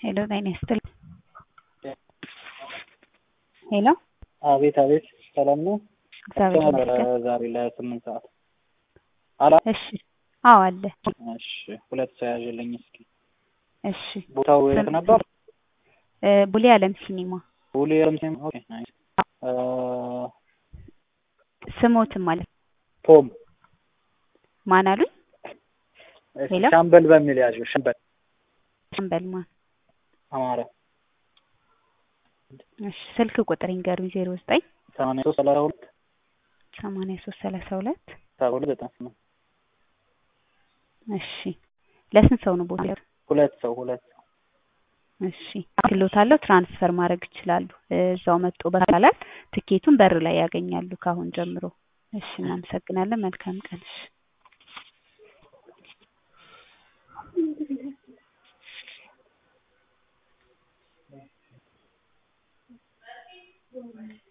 ሄሎ ጤና ይስጥልኝ። ሄሎ አቤት አቤት፣ ሰላም ነው? እግዚአብሔር ነበረ ይመስገን። ዛሬ ለስምንት ሰዓት አላ እሺ አዎ አለ። እሺ፣ ሁለት ሰው ያዥልኝ እስኪ። እሺ ቦታው የት ነበር? እ ቡሌ አለም ሲኒማ ቡሌ ረምሴም። ኦኬ ናይስ። እ ስሞትም ማለት ቶም ማን አሉኝ? እሺ፣ ሄሎ? ሻምበል በሚል ያዥው። ሻምበል ሻምበል ማን? አማረ እሺ ስልክ ቁጥር ይንገሩኝ። ዜሮ ዘጠኝ ሰማንያ ሶስት ሰላሳ ሁለት ሰማንያ ሶስት ሰላሳ ሁለት ሰባ ሁለት ዘጠና ስምንት እሺ ለስንት ሰው ነው ቦታ? ሁለት ሰው ሁለት ሰው እሺ ክሎት አለው ትራንስፈር ማድረግ ይችላሉ። እዛው መጥቶ በካላል ትኬቱን በር ላይ ያገኛሉ ከአሁን ጀምሮ። እሺ እናመሰግናለን። መልካም ቀን። እሺ